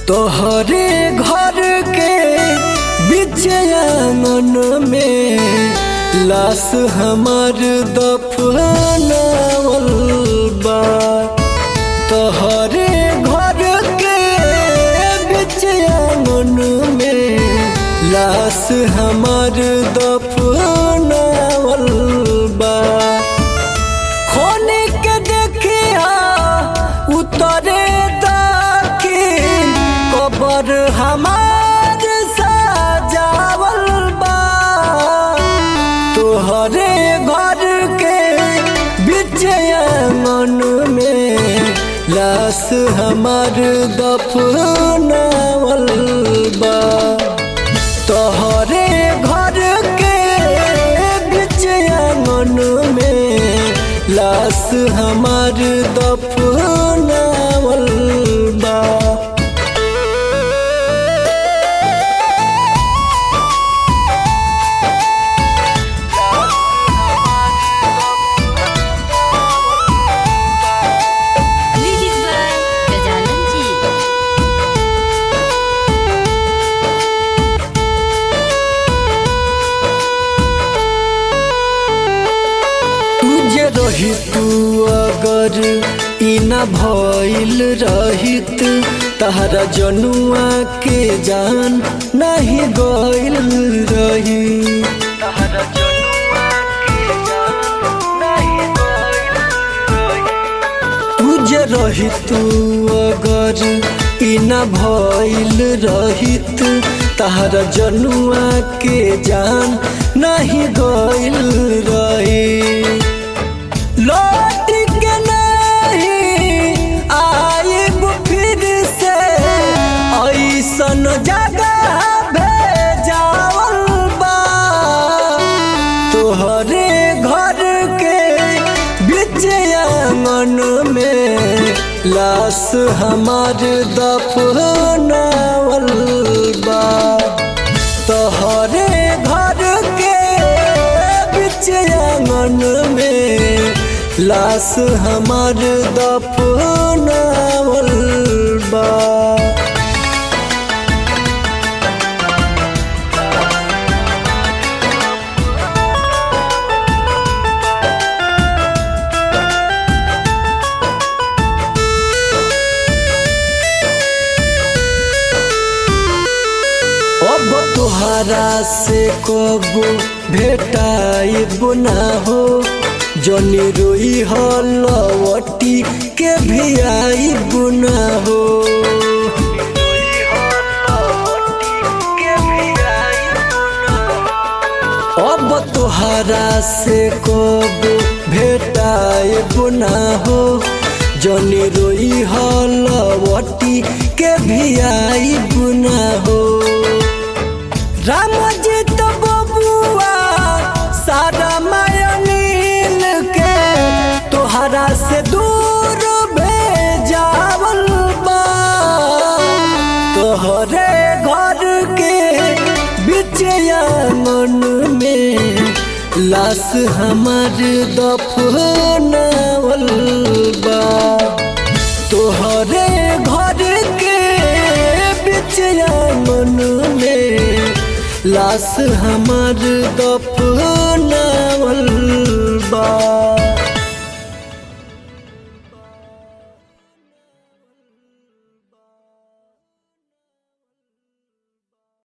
तोहरे घर के बीच आंगन में लाश हमार दफनावल बा तोहरे घर के बीच आंगन में लाश हमार दफनावल बा खोने के देखिया उतरे दाखिल कबर हमार सजावल बा तोहरे घर के बीच आंगन में लाश हमार दफनावल बा तोहरे घर के बीच आंगन में लाश हमार दफनावल बा म्यूजिक बाय गजानन जी तुझे रही तू अगर ई न भइल रहित तहरा जनुआ के जान नहीं गइल रही तुझे रही तू अगर ई न भइल रहित तहरा जनुआ के जान नहीं गइल रही लौट के नहीं आइब फिर से ऐसन जगह भेजावल बा तोहरे घर के बीच आंगन में लाश हमार दफनावल बा तोहरे घर के बीच आंगन में लाश हमार दफनावल बा अब तुहरा से कबो भेटाइब ना हो जनी रोई हलवटी के भी आइब ना हो अब तुहरा से कबो भेटाइब ना हो जनी रोई हलवटी के भी आइब ना हो राम जी तो बबुआ सारा मायनील के तोहरा से दूर भेजावल बा तोहरे घर के बीच आंगन में लाश हमार दफनावल बा तोहरे घर के बीच आंगन में लाश हमार दफनावल बा